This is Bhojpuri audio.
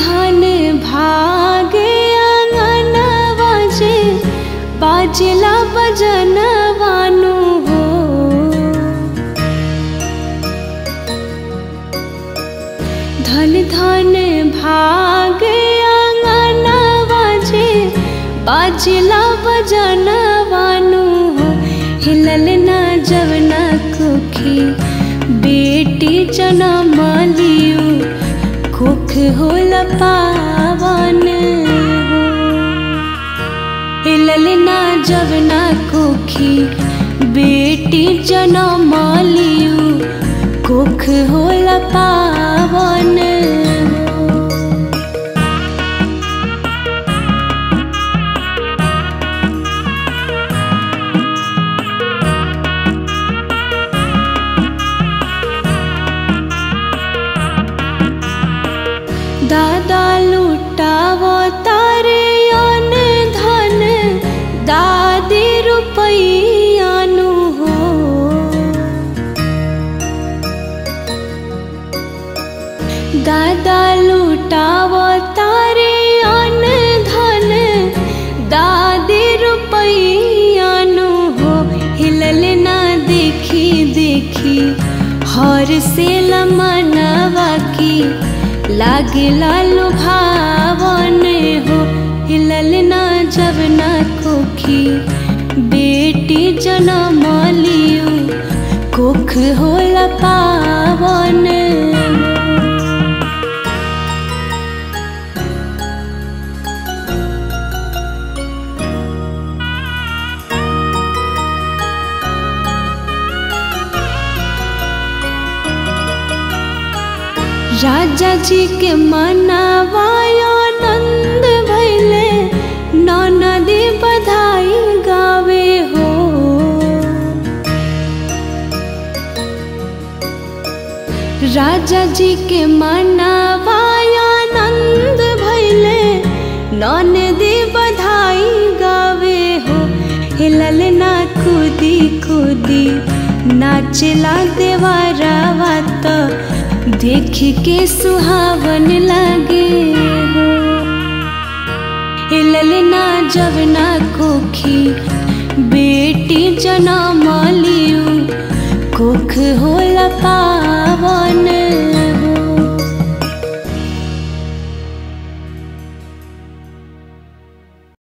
धन भागे आंगनवा जे बाजला बजनवानु हो धन धन भागे आंगनवा जे बाजला बजनवानु हो हिलल ना जवना कुखी बेटी जनम लियू कुख होल पावन हो हिलल ना जवना कुखी बेटी जनम लियू कुख होल पावन हो दादा लुटाव तारे अन धन दादी रुपैयानु हो दादा लुटाव तारे अन धन दादी रुपैयानु हो हिलल ना देखी देखी हर से लमनवा की लागला लुभावन हो हिलल ना जब ना कोखी बेटी जनम लियू कुख होला पावन हो राजा जी के मनावायो नंद भैले ननदी बधाई गावे हो राजा जी के मनावायो नंद भैले ननदी बधाई गावे हो हिलल ना कूदी कूदी नाचला देवारावा तो देख के सुहावन लागे हो हिलल ना जब ना कोखी बेटी जनम लियू कुख होला पावन